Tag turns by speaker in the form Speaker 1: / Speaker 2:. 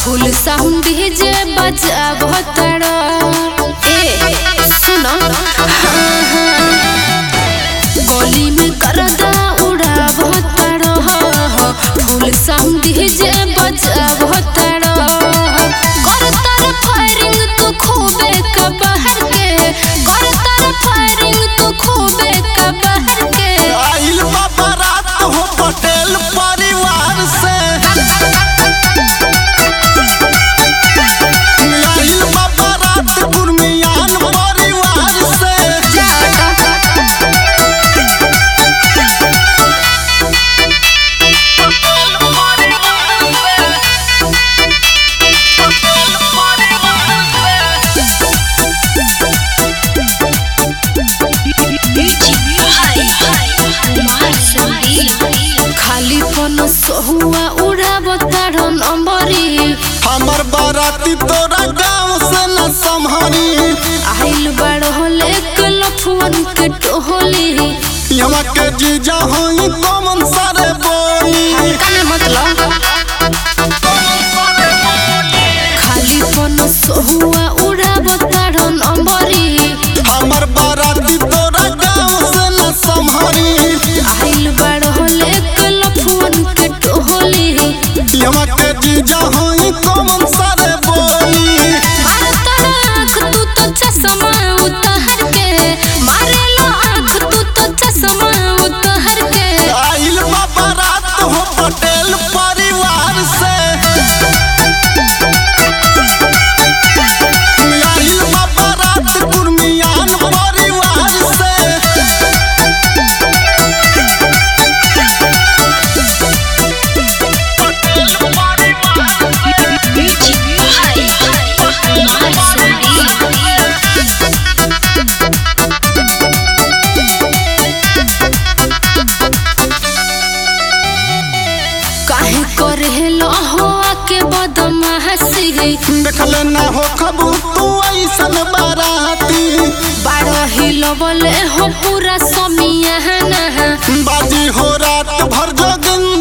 Speaker 1: फुल sound जे बजाव तड़ो ए सुनो गली में करदा उड़ाव तड़ो फुल साउंड जे बजाव तड़ो कर तर फायरिंग तू खूबे का बाहर के कर तर फायरिंग तू खूबे का बाहर के
Speaker 2: आइल बाबा रात हो पटेल परिवार से आइल बाबा रात गुरमियान परिवार से
Speaker 1: खाली पन सहुआ उड़ाब तारो नंबरी
Speaker 2: हमर बाराती तोरा गांव से न संभरी
Speaker 1: आइल बड़ होले कलफुअन के टोहली
Speaker 2: यमा के जीजा होई कमन सारे बोली
Speaker 1: काने मतलब खाली पन सहुआ उड़ाब तारो नंबरी
Speaker 2: हमर बाराती तोरा गांव से न संभरी
Speaker 1: आइल बड़ होले कलफुअन के टोहली
Speaker 2: यमा के जीजा होई कमन सारे बोली
Speaker 1: मारत आँख तू तो चश्मा उतार के मारेलो आँख तू तो चश्मा उतार के
Speaker 2: आइल बाबा रात हो पटेल परिवार से आइल बाबा रात गुरमियान परिवार से
Speaker 1: काहे करेलो हो आके बदमाशी
Speaker 2: देखले ना हो खबू तू ऐसन बाराती
Speaker 1: बारो हिलो बोले हो पूरा समियाना
Speaker 2: बाजी हो रात भर जोगिन